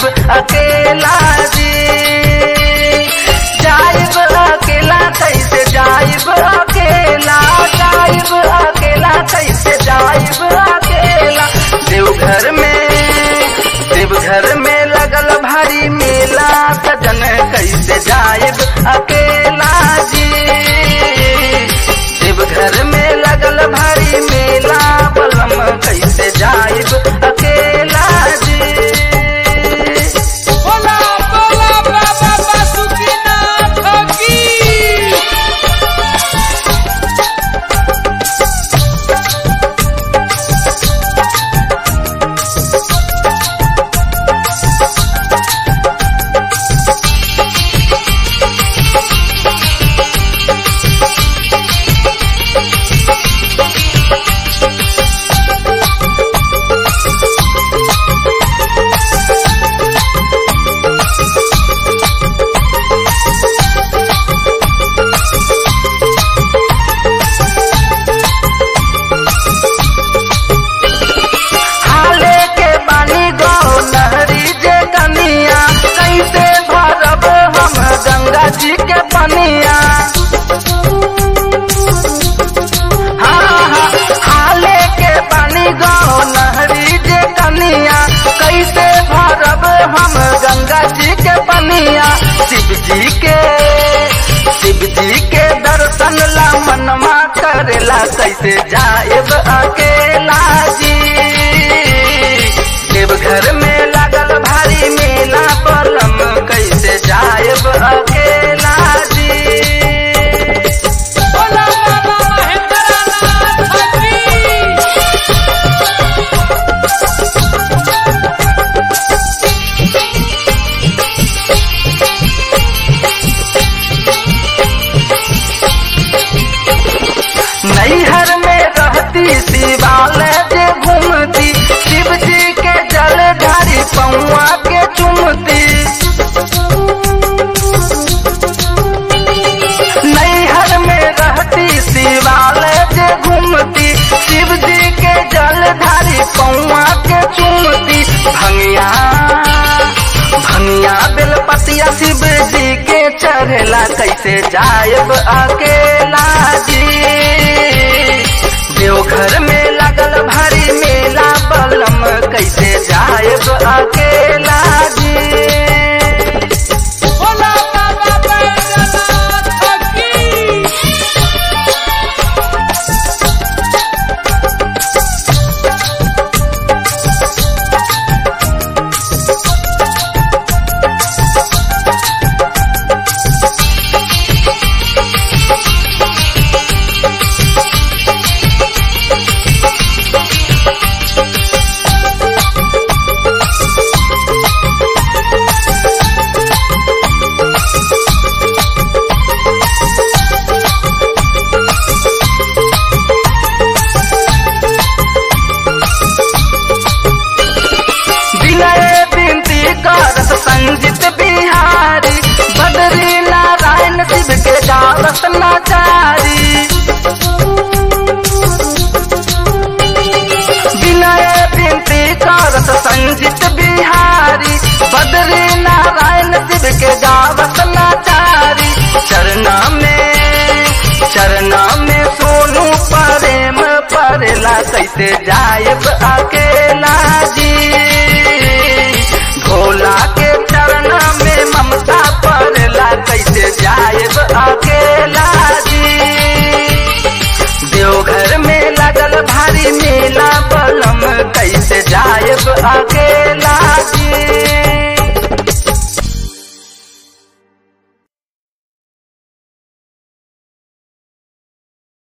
जाइब अकेला जी जाइब अकेला कैसे जाइब अकेला जाइब अकेला कैसे जाइब अकेला देवघर में देवघर में लगल भारी मेला सजन कैसे जाइब अकेला जी देवघर में लगल भारी मेला बलम कैसे जाइब अकेला जी बोला बोला बाबा बासुकीनाथ की हाले के बानी गो लहरी जे कनिया कैसे भरब हम गंगा जी के पनिया हाँ, हाँ, हाले के बानी गो लहरी जे कनिया कैसे भरब हम गंगा जी के पनिया शिव जी के शिव जी के दर्शन ला मनमा करेला कैसे जाएब अकेला जी देवघर में लागल भारी मेला पलम कैसे जाएब अकेला जी बोला बाबा महेंद्रनाथ की नैहर में रहती शिवालय जे घूमती शिव जी के जल ढारी पौआ के चुमती नैहर में रहती शिवालय जे घूमती शिव जी के जल ढारी पौआ के चुमती भंगिया भंगिया बेलपतिया शिव जी के चढ़ेला कैसे जायब अकेला जी देवघर में लगल भारी मेला बलम कैसे जायब अकेला जी बोला बाबा बैद्यनाथ की विनय बिनती करत संजित बिहारी बदरी नारायण शिव के गावत नाचारी विनय बिनती करत संजित बिहारी बदरी नारायण शिव के गावत नाचारी चरना में चरना में सोनू प्रेम परेला कैसे जायब अकेला जी भोला के चरना में ममता परेला कैसे जायब अकेला